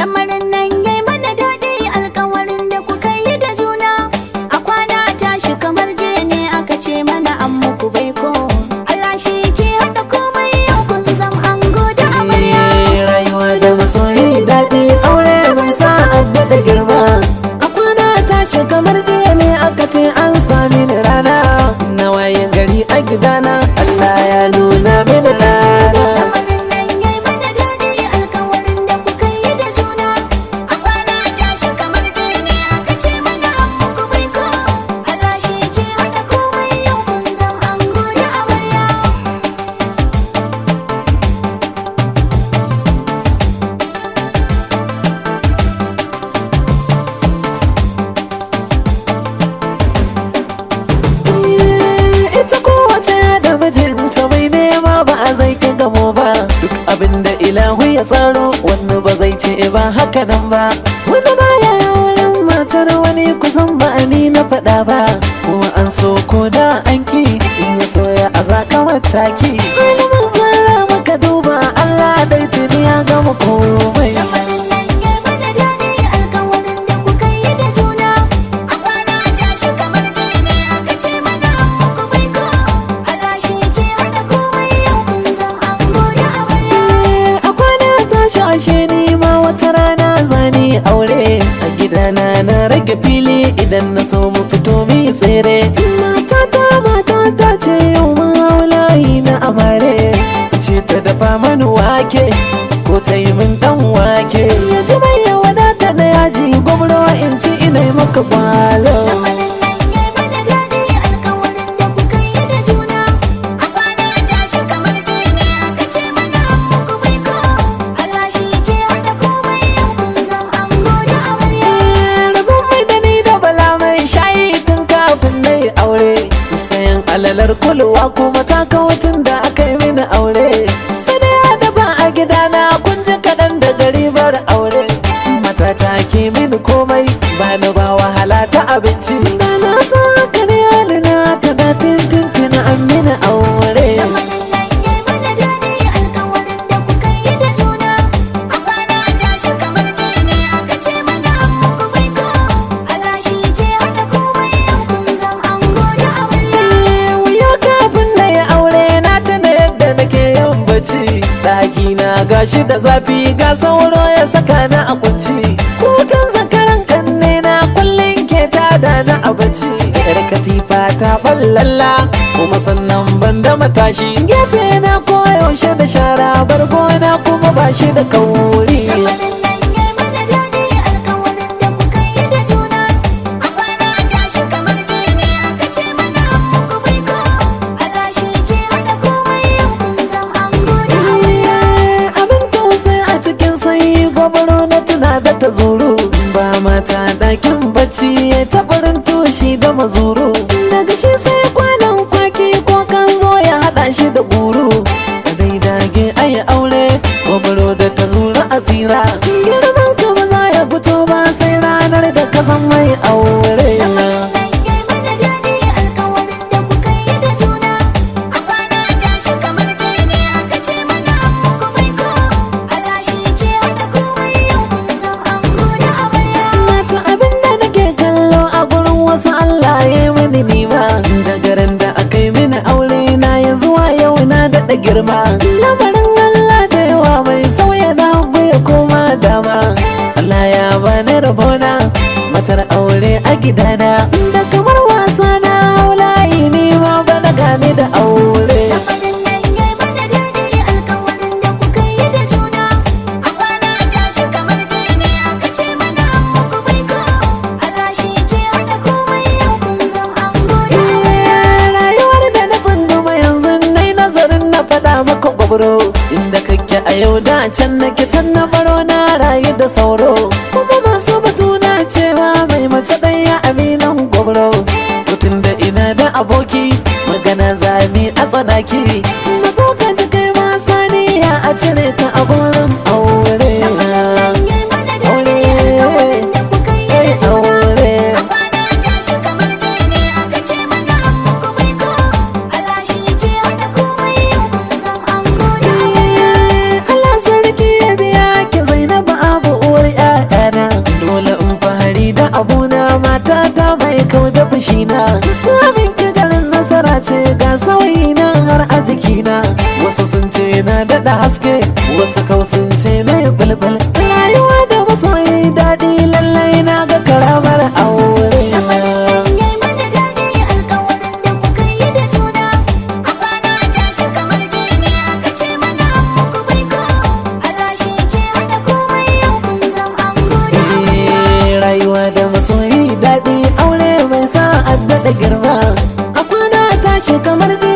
lamarin nan yayi mana daɗi alkawarin da kuka yi da juna a kwana tashi kamar jiya ne aka ce mana an muku baiko Allah shi ke haɗa komai yau kun zam ango da amarya Eh, rayuwa da masoyi daɗi aure mai sa adda da girma a kwana tashi kamar jiya ne aka ce an sami ni rana na waye gari a gidana Allah ya nuna mini rana lamarin nan yayi mana daɗi alkawarin da kuka yi da juna a kwana tashi kamar jiya ne aka ce mana an muku baiko Allah shi ke haɗa komai yau kun zam ango da amarya Eh, ita kowace da mijinta mai nema ba a zai kai gamo ba duk abin da ilahu ya tsaro wani ba zai ce ba haka nan ba wani baya wurin matar wani kusan ba ni na faɗa ba kuma an so ko da an ki in ya soya a zaka mataki ilimin zara maka duba Allah dai tuni ya gama komai lamarin nan yayi mana daɗi alkawarin da kuka yi da juna a kwana tashi kamar jiya ne aka ce mana an muku baiko Allah shi ke haɗa komai yau kun zam ango da amarya a kwana tashi ashe ni ma wata rana zani aure a gidana na rage fili idan na so mu fito mi tsere matata matata ce yau mun hau layi na amare ce ta dafa mani wake ko ta yi min dan wake ya ji mai ya wadata da yaji gwamro in ci ina yi maka kwalo lamarin nan yayi mana daɗi alkawarin da kuka yi da juna a kwana tashi kamar jiya ne aka ce mana an muku baiko Allah shi ke haɗa komai yau kun zam ango da amarya rabon mai da ni da bala mai shayi tun kafin na yi aure sayan alalar kulwa kuma ta tun da aka yi mini aure sadaya da ba a gidana kun ji kaɗan da gari bar aure matata ke mini komai ba ni ba wahala ta abinci da na san haka ne halina ka da tintin an mini aure lamarin nan yayi mana daɗi alkawarin da kuka yi da juna a kwana tashi kamar jiya ne aka ce mana an muku baiko Allah shi ke haɗa komai yau kun zam ango da amarya wuya kafin na yi aure na tuna yadda nake yin bacci ɗaki na gashi da zafi ga sauro ya saka na a kunci kukan zakaran kanne na kullum ke tada na a bacci yar katifa ta ballalla kuma sannan ban da matashi gefe na koyaushe da shara bargona kuma ba shi da kauri lamarin nan yayi mana daɗi alkawarin da kuka yi da juna a kwana tashi kamar jiya ne aka ce mana an muku baiko Allah shi ke haɗa komai yau kun zam ango da amarya abin tausayi a cikin sanyi gwabaro na tuna da ta zuru ba mata ɗakin bacci ya tabarin toshi da mazuru daga shi sai kwanan kwaki ko kan zo ya haɗa shi da guru da dai dage ayi aure gwabaro da ta zuru asira girman ka ba za ya fito ba sai ranar da ka zan mai aure Lamarin nan yayi mana daɗi alkawarin da kuka yi da juna a kwana tashi kamar jiya ne aka ce mana an muku baiko Allah shi ke haɗa komai yau kun zam ango da amarya mata abin da nake kallo a gurin wasu Allah ya yi mini nima da garin da aka yi mini aure na ya zuwa yau na daɗa girma lamarin Allah da yawa mai sauya na hagu ya koma dama Allah ya bani rabona matar aure a gidana da kamar wasa na haulayi ni ma bana gane da aure Lamarin nan yayi mana daɗi alkawarin da kuka yi da juna a kwana tashi kamar jiya ne aka ce mana an muku baiko Allah shi ke haɗa komai yau kun zam ango da amarya rayuwar da na tsunduma yanzu nai nazarin na faɗa maka gwabro inda kake a yau da can nake can na baro na rayu da sauro kuma masu batu na cewa mai mace ɗaya aminan gwabro mutum da ina da aboki magana zami a tsanaki maso ka ji kai ma saniya a cire ka a gurin aure yayi mana daɗi aure alkawarin da kuka yi da juna aure a kwana tashi kamar jiya ne aka ce mana an muku baiko Allah shi ke haɗa komai yau kun zam ango da amarya Allah sarki ya biya ki Zainabu abu uwar mata mai kau da fushina samun ki garin nasara ce ga sauyi na har a jikina wasu sun ce na daɗa haske wasu kau sun ce na yi bulbul rayuwa da masoyi daɗi lallai na ga karamar aure Yayi mana daɗi alƙawarin da kuka yi da juna A kwana tashi kamar jini aka ce mana an muku baiko Allah shi ke haɗa komai yau kun zam ango da amarya Eh, rayuwa da masoyi daɗi aure mai sa a daɗa girma a kwana tashi kamar ji